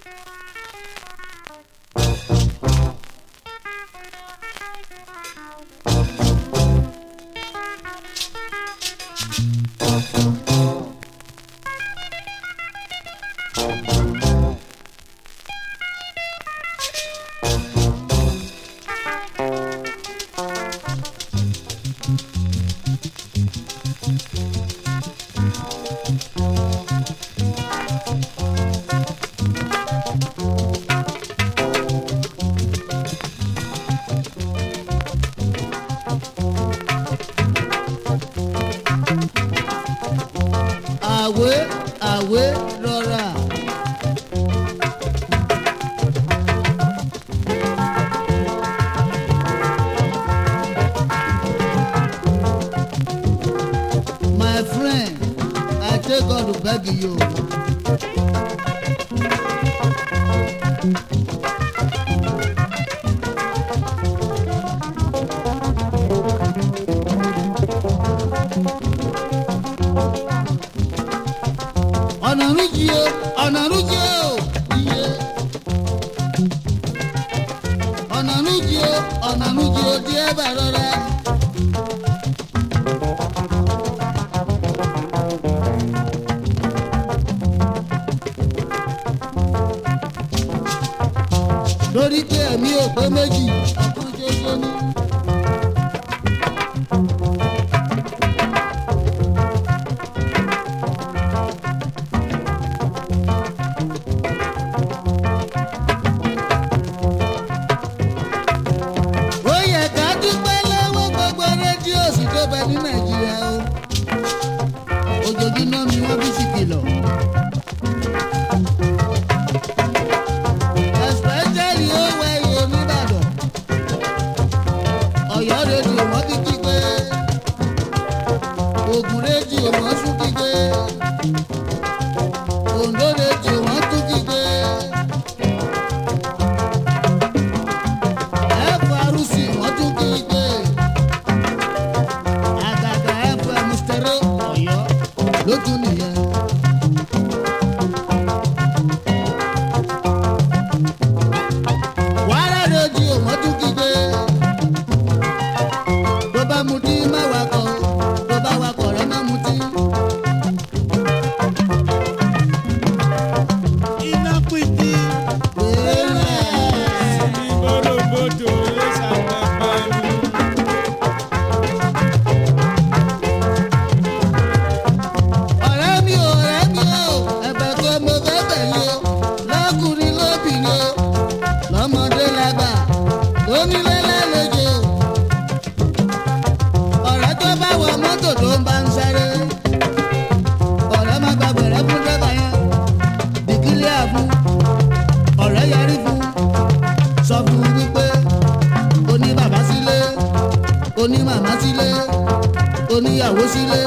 àwé àwé rọra. My friend, I take God to beg you. ọ̀nà rújì o ọ̀nà rújì o iye. ọ̀nà rújì o ọ̀nà rújì o díẹ̀ bá rọra. lórí pé ẹ̀mí ò pé méjì ọkàn ṣoṣo ní. ó yẹ ká dúpẹ́ lọ́wọ́ gbogbo rédíò sì tó bẹ ní nàìjíríà o ojoojúmọ́ ni wọ́n bí sí kìlọ̀. especially ó wẹ iye nìbàdàn ọ̀yọ́ rédíò wọ́n ti kí pé ògùn rédíò wọ́n tún kí pé oǹdó rédíò wọ́n tún kí pé. FRC wọ́n tún kí i pé àgàgà FM stereo ọ̀yọ́ ló tún nìyẹn. wàhálà rédíò wọ́n tún kí i pé tó bá mutí má wakọ̀ tó bá wakọ̀ rẹ̀ má mutí. iná pìtì Bẹ́ẹ̀. ní bòròbòdò ló ṣàpapọ̀ ẹnu. ọ̀rẹ́ mi ò ọ̀rẹ́ mi ò ẹ̀bẹ̀ kan mo fẹ́ bẹ̀ yín o lọ́kùnrin lóbìnrin o lọ́mọdé lágbà onílé lálejò ọ̀rẹ́ tó bá wọ mọ́tò tó ń bá ń sáré ọ̀rẹ́ má gba bẹ̀rẹ̀ fún dẹ́bà yẹn bìkílẹ̀ àfún ọ̀rẹ́ yarí fún sọ fún wípé o ní bàbá sílé o ní màmá sílé o níyàwó sílé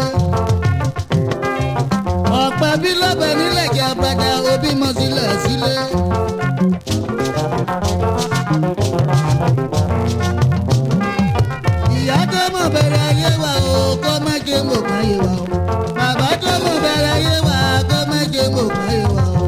ọ̀pẹ bí lọ́bẹ̀ nílẹ̀ kí apẹ̀dà òbí mọ̀ sílẹ̀ sílé. ìyá tó mọ̀ bẹ̀rẹ̀ ayé wa o kó má jẹ́ mọ̀ káyé wa o. bàbá tó mọ̀ bẹ̀rẹ̀ ayé wa kó má jẹ́ mọ̀ káyé wa o.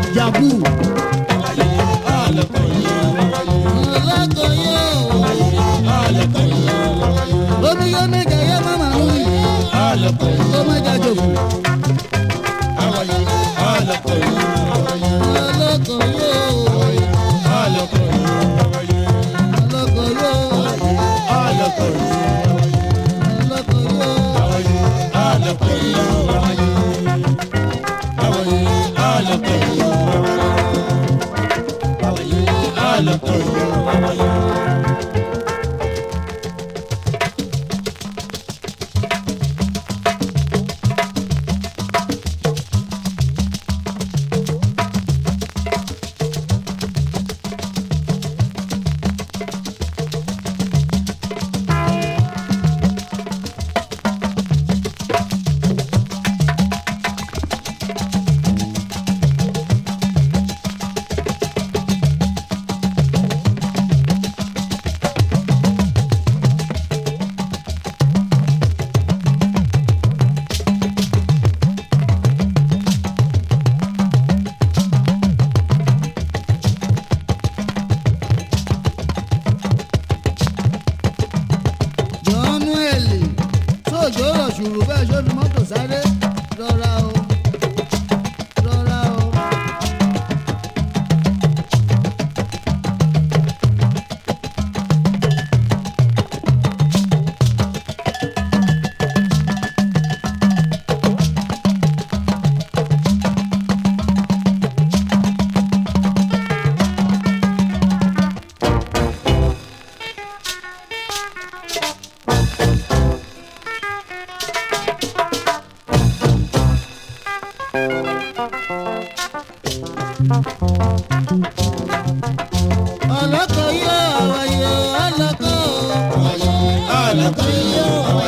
jabu ọlọ́kọ̀ yìí ọlọ́kọ̀ yóò omi yóò méjà yẹ mama nù ọlọ́kọ̀ yìí ó méjà jòkó ọlọ́kọ̀ yìí ọlọ́kọ̀ yóò ọlọ́kọ̀ yìí ọlọ́kọ̀ yóò ọlọ́kọ̀ yìí ọlọ́kọ̀ yóò. ọlọ́kọ̀ yìí ọlọ́kọ̀ yìí ọlọ́kọ̀ yìí. jọ́núẹ̀lì sóòjó rọ̀ ṣùrù bẹ́ẹ̀ ṣó fi mọ́tò sáré rọra o rọra o. ọlọ́kọ̀ yóò àwàyè ọlọ́kọ̀ ọlọ́kọ̀ yìí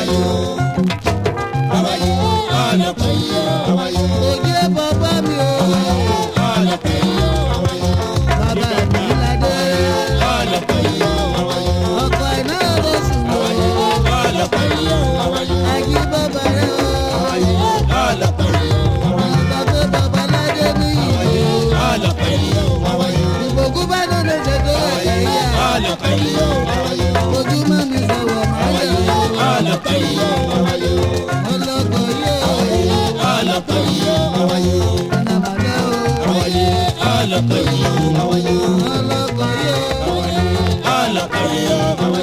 ọlọ́kọ̀ yìí òye bàbá mi o ọlọ́kọ̀ yìí bàbá mi ládé ọlọ́kọ̀ yìí ọkọ̀ iná ló sùn o ọlọ́kọ̀ yìí àjí bàbá rẹ o ọlọ́kọ̀ yìí bàbá bàbá ládé mi yìí o ọlọ́kọ̀ yìí ìbòkú bá lóde ṣètò ẹ̀yà ìyá ọlọ́kọ̀ yìí ojúmọ́ mi sọ̀wọ́ máa yẹ o ọlọ́kọ̀ yìí ọlọ́kọ̀ yóò ọlọ́kọ̀ yìí ọ̀nàmọ̀lẹ́ o ọlọ́kọ̀ yìí ọlọ́kọ̀ yóò ọlọ́kọ̀ yìí ọlọ́kọ̀ yóò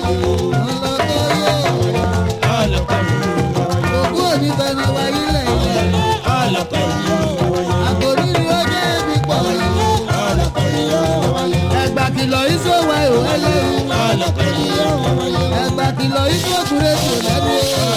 ọlọ́kọ̀ yìí òkú òní fẹnu wáyé lẹ́yìn ọlọ́kọ̀ yìí àkòrí ni ó jẹ́ ibi pọ̀ ọlọ́kọ̀ yìí ẹgbà kìlọ̀ ìṣòwò ẹ̀rọ ẹlẹ́rú ọlọ́kọ̀ yìí ẹgbà kìlọ̀ ìṣòkù rédíò lẹ́nu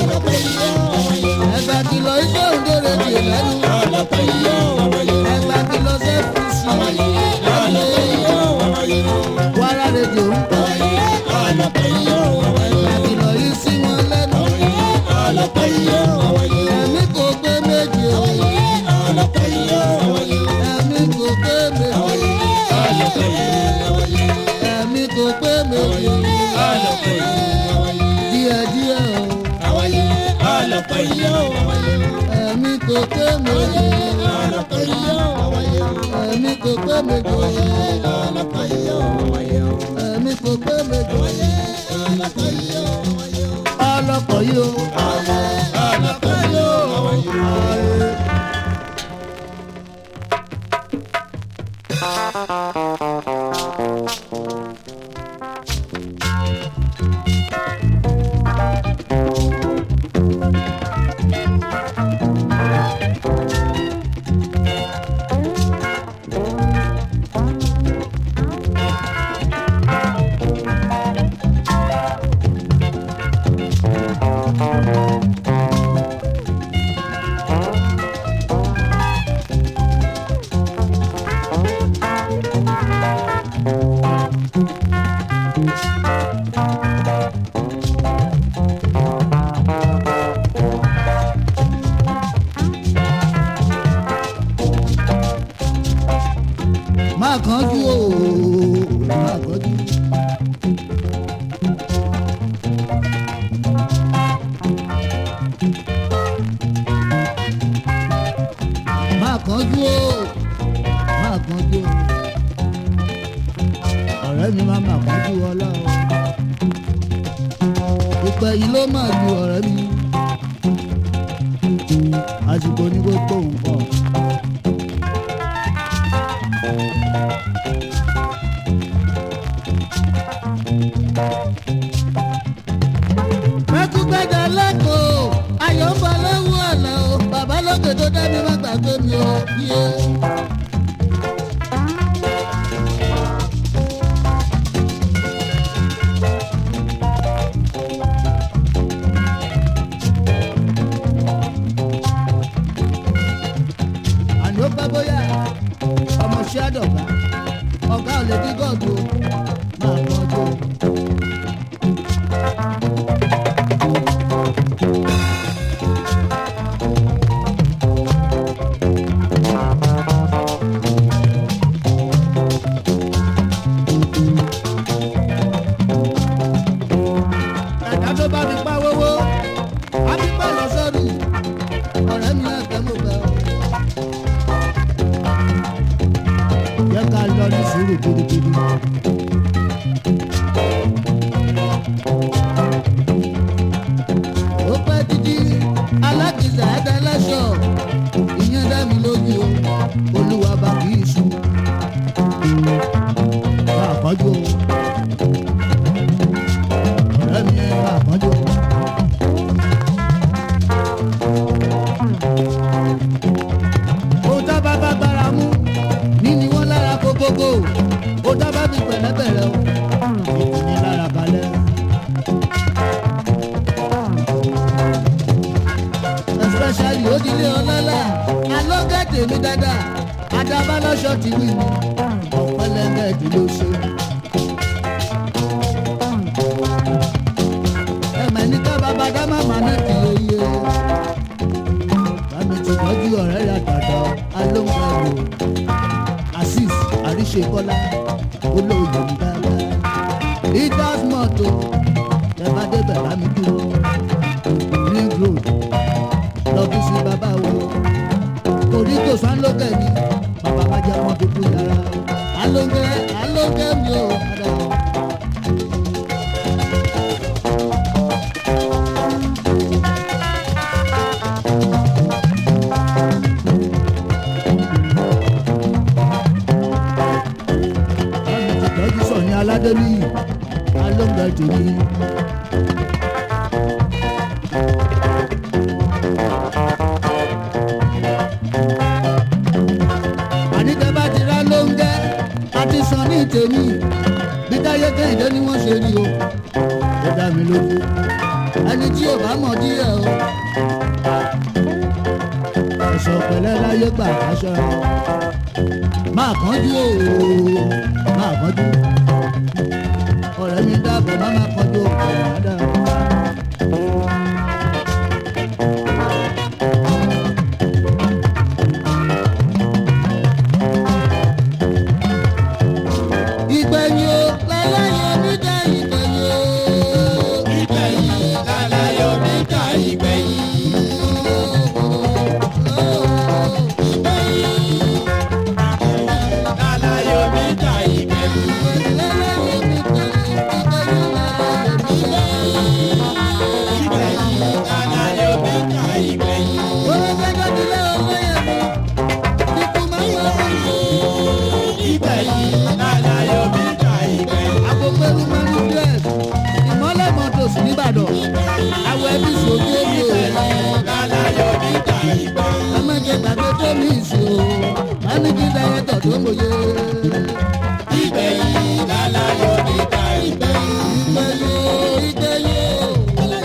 ẹgbà kìlọ̀ ìṣòǹdó rédíò lẹ́nu ọlọ́kọ̀ yìí ẹgbà kìlọ̀ sẹ́fùsì lẹ́nu wàrà rédíò ń pọ̀ ọlọ́kọ̀ yìí ẹgbà kìlọ̀ yìí sí wọn lẹ́nu ọlọ́kọ̀ yìí ẹ̀mí kò gbé méje o ọlọ́kọ̀ yìí ẹ̀mí kò gbé méje ọlọ́kọ̀ yìí ẹ̀mí kò gbé méje ọlọ́kọ̀ yìí díẹ̀díẹ̀ o ọlọ́kọ̀ yìí ẹ̀mí kò gbé méje ọlọ́kọ̀ yìí ẹ̀mí kò gbé méje ọlọ́kọ̀ yìí ẹ̀mí kò gbé méje ọlọ́kọ̀ yìí ọlọ́kọ̀ yìí o. ọlọ́kọ̀ yìí má kánjú o má kánjú. má kánjú o má kánjú. kánjú o ọ̀rẹ́ mi máa mà kánjú ọlá o ìpẹ́ yìí ló máa ju ọ̀rẹ́ mi àsìkò ní gbogbo nǹkan. mẹ́kúgbẹ́dẹ lẹ́kọ̀ọ́ ayọ̀ ń bọ̀ lọ́wọ́ ọ̀la o bàbá lókè tó dá mi má gbàgbé mi o yé. àní ó pẹ́ bóyá ọmọ ṣé àdọ̀gá ọ̀gá ò lè dí gọ́ọ̀dù o máa kọ́ ọdún o. ẹ̀dá tó bá fi pa wówó á fi pa lọ sọ́dún ọ̀rẹ́ mi náà fẹ́ mo fẹ́ o. jẹ́ ká lọ ní sùúrù gidigidi. ó pẹ́ títí alákìsà ẹ̀dá lẹ́sọ̀ ìyẹn dá mi lójú o olúwa bá kì í sùn. bá a kọjú o ọ̀rẹ́ mi ẹ̀ bá a kọjú o. ó dábàá bá gbára mú níní wọn lára kókókó ó dábàá bí pẹ̀lẹ́pẹ̀lẹ́ o ìkíni lára balẹ̀. especially ó dilé ọlọ́lá alọ́gẹ̀dẹ̀ mi dáadáa adábálọ́ṣọ́ ti wí mi ọ̀pẹ̀lẹ̀gẹ̀dẹ̀ ló ṣe. ẹ̀mẹ̀ ní ká bàbá dá màmá náà ti yeye bámi ti tọ́jú ọ̀rẹ́ rẹ̀ àtàtà alóńgbàgbò azeez àríṣekọ́lá olóòyè ń dára leaders mọ́tò tẹ́bá débẹ̀ lámì dúró ring road lọ́bí sí bàbá wo torí kò sán lókè ni bàbá bá jẹ́ wọn dúdú yàrá alóńgẹ́ alóńgẹ́ mi ò padà. bámi ti tọ́jú sọ ní aládé níyì alóńgẹ́ tèmi. àníkẹ́ bá ti rá lóńgẹ́ àti sàn ní tèmi bí táyé kẹ́hìndé ni wọ́n ṣe rí o ó dá mi lójú ẹni tí ò bá mọ̀ díẹ̀ o ẹ̀sọ̀ pẹ̀lẹ́ láyé gbà aṣọ máa kánjú o máa kánjú ọ̀rẹ́ mi dábọ̀ má má kánjú o ọ̀rẹ́ mi dábọ̀. ìgbẹ̀yìn o láláyé mi dá ìgbẹ̀yìn o. ìgbẹ̀yìn lálàyọ̀ mi ká ìgbẹ̀yìn. lálàyọ̀ mi ká ìgbẹ̀yìn. ìgbẹ̀yìn lálàyọ̀ mi ká ìgbẹ̀yìn. ìgbẹ̀yìn lálàyọ̀ mi ká ìgbẹ̀yìn. Agbópẹ́rú Mẹ́rú Dress, ìmọ́lẹ̀ mọ́tòsí nìbàdàn, àwọ̀ ẹbí sòdí èmi ò rẹ̀. lálàyọ̀ mi ká ìgbẹ̀yìn. Ẹ má jẹ gbàgbé tó mi ìsì o, máníjì dáyẹ́tọ̀ tó mòye. ìgbẹ̀yìn lálàyọ̀ mi ká ìgbẹ̀yìn. Ìgbẹ̀yìn o, ìgbẹ̀yìn o.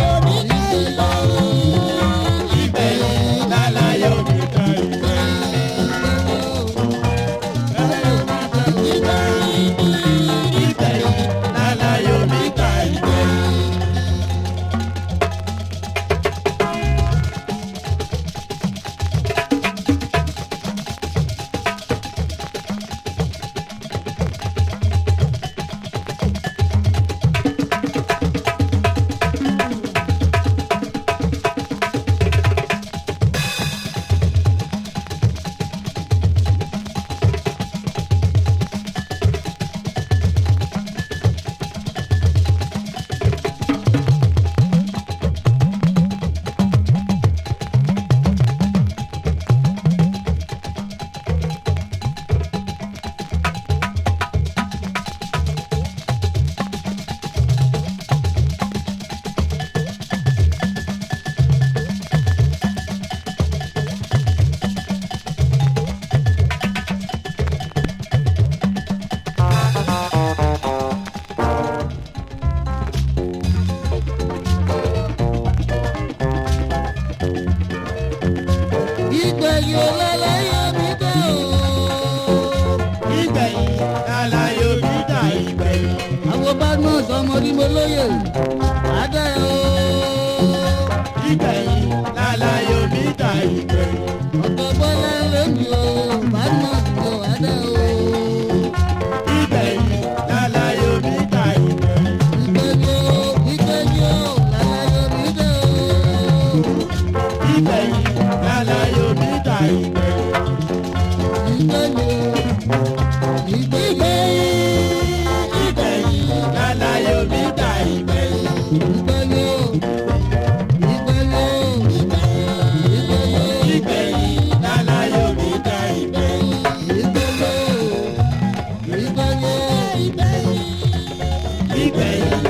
ìgbẹ̀yìn lálàyọ̀ mi ká ìgbẹ̀yìn. ìgbẹ̀yìn lálàyọ̀ mi ká ìgbẹ̀yìn. ìgbẹ̀yìn lálàyò mi dà ìgbẹ̀yìn. ìgbẹ̀yìn lálàyò mi dà ìgbẹ̀yìn. ìgbẹ̀yìn